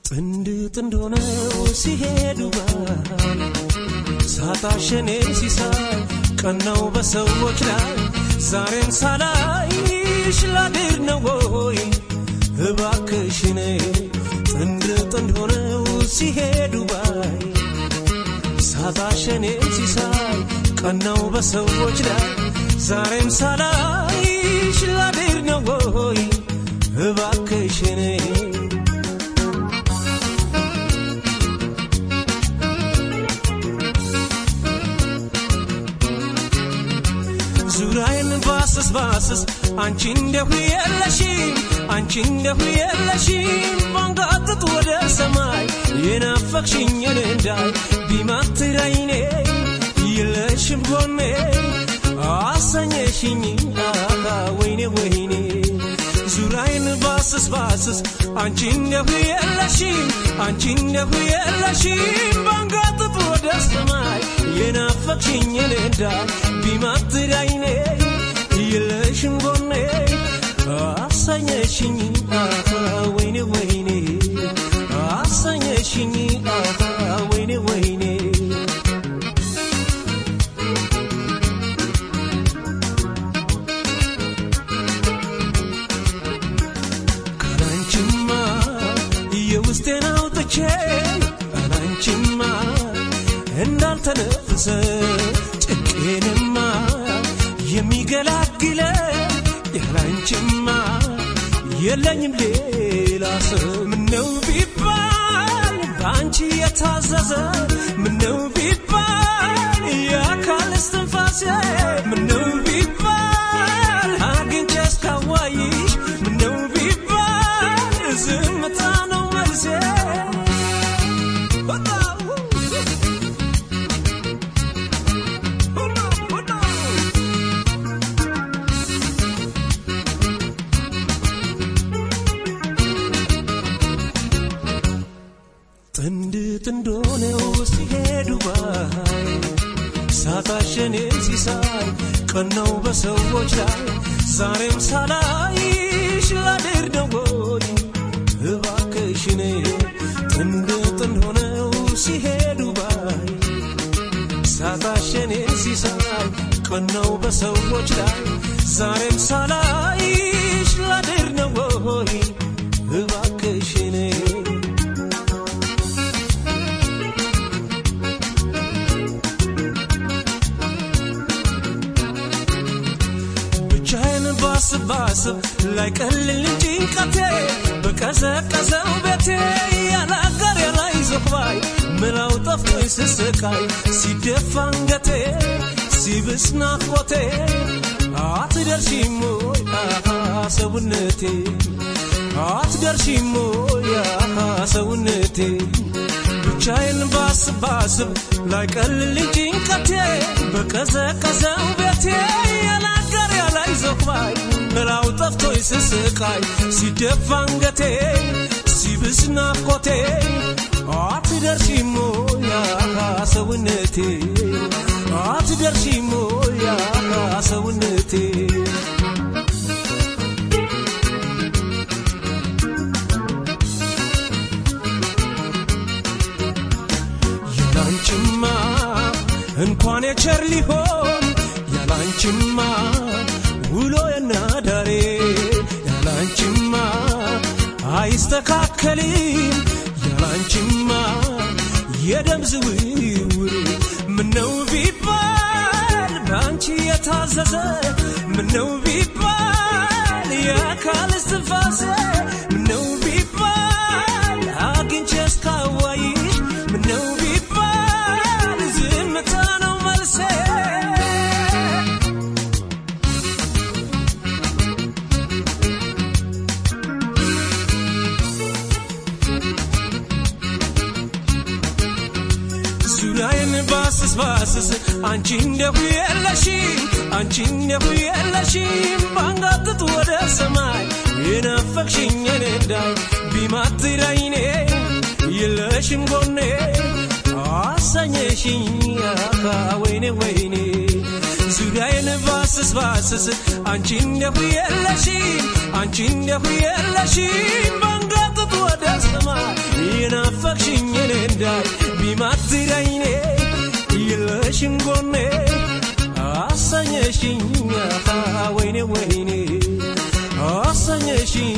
ጥንድ ጥንድ ሆነው ሲሄዱ ባይ ሳታሸኔ ሲሳይ ቀናው በሰዎች ላይ ዛሬም ሳላይሽ ላድር ነው ወይ እባክሽኔ ጥንድ ጥንድ ሆነው ሲሄዱ ባይ ሳታሸኔ ሲሳይ ቀናው በሰዎች ላይ ዛሬም ሳላይሽ ላድር ነው ወይ እባክሽኔ ዙሪያዬን ባስስ ባስስ አንቺ እንደሁ የለሽም አንቺ እንደሁ የለሽም ባንጋጥጥ ወደ ሰማይ የናፈቅሽኝን እንዳይ ቢማትር አይኔ የለሽም ጎኔ አሰኘሽኝ አካ ወይኔ ወይኔ ዙሪያዬን ባስስ ባስስ አንቺ እንደሁ የለሽም አንቺ እንደሁ የለሽም ባንጋጥጥ ወደ ሰማይ የናፈቅሽኝን እንዳይ ቢማትር አይኔ የለሽም ጎኔ አሰኘሽኝ አካ ወይኔ ወይኔ አሰኘሽኝ አካ ወይኔ ወይኔ ካላንቺማ የውስጤን አውጥቼ ካላንቺማ እንዳልተነፍሰ ጭቄንማ የሚገላግለ ያላንቺማ የለኝም ሌላ ሰው ምነው ቢባል በአንቺ የታዘዘ ምነው ቢባል የአካል እስትንፋሴ ምነው ቢባል አግኝቼ እስካዋይሽ ምነው ቢባል ዝምታ ነው መልሴ ጥንድ ጥንድ ሆነው ሲሄዱ ባይ ሳታሸኔ ሲሳይ ቀናው በሰዎች ላይ ዛሬም ሳላይሽ ላድር ነው ወይ እባክሽኔ ጥንድ ጥንድ ሆነው ሲሄዱ ባይ ሳታሸኔ ሲሳይ ቀናው በሰዎች ላይ ዛሬም ሳላይሽ ላድር ነው ወይ እባክሽኔ ብቻዬን ባስብ ባስብ ላይ ቀልል ጭንቀቴ በቀዘቀዘው ቤቴ ያለ አጋር ያለ ይዞባይ ምራው ጠፍቶኝ ስስቃይ ሲደፋ አንገቴ ሲብስ ናፍቆቴ አትደርሺም ወይ አሃ ሰውነቴ አትደርሺም ወይ አሃ ሰውነቴ ብቻዬን ባስብ ባስብ ላይ ቀልል ጭንቀቴ በቀዘቀዘው ቤቴ ያለ አጋር ያለ ይዞባይ ምራው ጠፍቶኝ ስስቃይ ሲደፋ አንገቴ ሲብስ ናፍቆቴ አትደርሺም ወይ አሃ ሰውነቴ አትደርሺም ወይ አሃ ሰውነቴ ያላንቺማ እንኳን የቸር ሊሆን ያላንቺማ ውሎ የናዳሬ ያላንቺማ አይስተካከልም ያላንቺማ የደም ዝውውር ምነው ቢባል በአንቺ የታዘዘ ምነው ቢባል የአካል እስትንፋሴ ምነው ቢባል አግኝቼ እስካዋይሽ ምነው ቢባል ዝምታ ነው መልሴ ዙሪያዬን ባስስ ባስስ አንቺ እንደሁ የለሽም አንቺ እንደሁ የለሽም ባንጋጥጥ ወደ ሰማይ የናፈቅሽኝን እንዳይ ቢማትር አይኔ የለሽም ጎኔ አሰኘሽኝ አካ ወይኔ ወይኔ ዙሪያዬን ባስስ ባስስ አንቺ እንደሁ የለሽም አንቺ እንደሁ የለሽም ባንጋጥጥ ወደ ሰማይ ናፈቅሽኝ እንዳይ ቢማትር አይኔ የለሽም ጎኔ አሰኘሽኝ ወይኔ ወይኔ አሰኘሽኝ